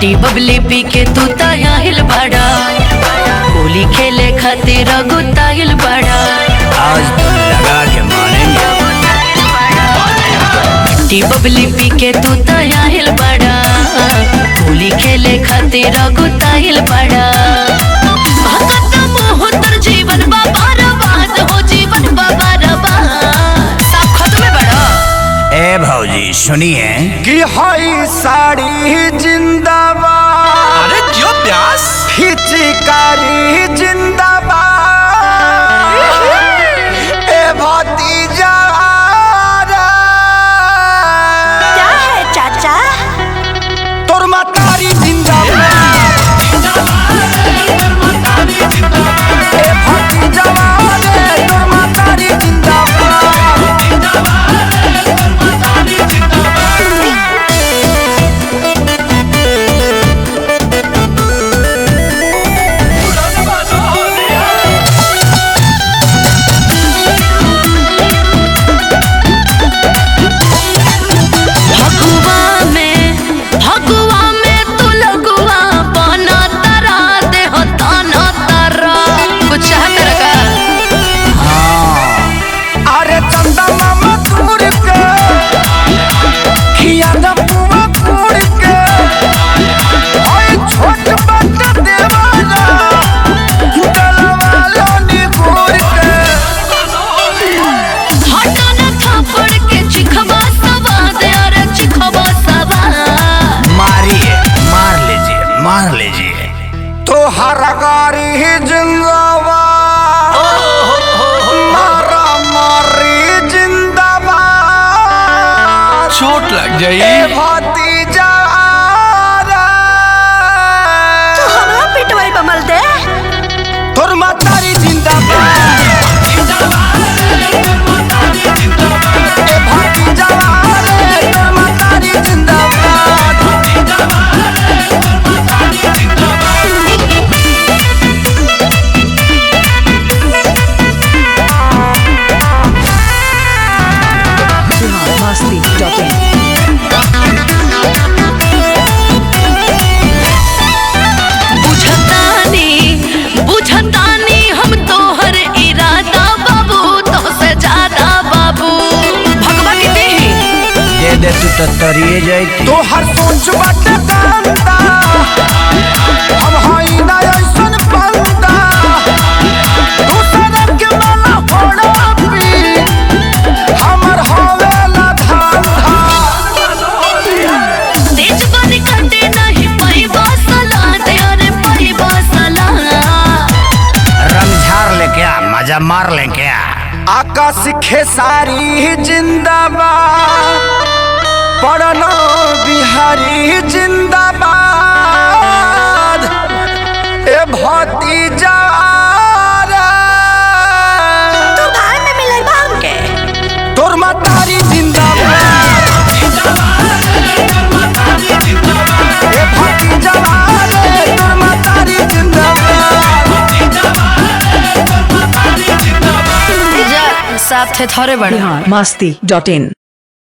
T बबली पी के तू ताहिल बड़ा होली खेले खातिर गुताइल बड़ा आज तो लगा के मानेंगे टी बबली पी के तू ताहिल बड़ा होली खेले खातिर गुताइल बड़ा भगत मोह तर जीवन बाबा रबाद हो जीवन बाबा रबाद सब खत्म बड़ा ए भौजी सुनिए कि हई साड़ी जिंदाबाद अरे क्यों प्यास हिचकारी जिंदाबाद ए भतीजा क्या है चाचा तोर मातारी जिंदाबाद ए भतीजा रे, तोर मातारी जिंदाबाद भगुआ में भगुआ में तू लगुआ बना तरा दे हो ताना तरा कुछ चाह कर का अरे चंदा मामा तोड़ के खिया न पुआ तोड़ के ओए छोट बट देवाना डलवा लो निगोर के हटा न थापड़ के चिखवा सवा दे अरे चिखवा सवा मारिए मार लीजिए मार लीजिए तो हर गारी ही जिंदाबाद मारा मारी जिंदाबाद चोट लग ए जाई भतीजा तू हमरा पिटवाई बमल दे तोर मातारी जिंदाबाद ए भतीजा रे, तोर मातारी जिंदाबाद Masti.in. बुझतानी बुझतानी हम तोहर इरादा बाबू तो से ज्यादा बाबू भगवा के देही दे दे तू तो तरिए जाई तो हर सोच बट गंदा हम हई ना ऐसन बंदा दूसरे के माला फोड़ा पी हमर हवेला धंधा तेज बन कटे नहीं पई बसला दे अरे पई बसला रमझार ले क्या मजा मार ले क्या आकाश खेसारी जिंदाबाद पढ़ना बिहारी जिंदाबाद ए भतीजा रे, तू भाई में मिले बा हमके तोर मातारी जिंदाबाद ए भतीजा रे, तोर मातारी जिंदाबाद जा साथ थे थोड़े बड़े Masti.in.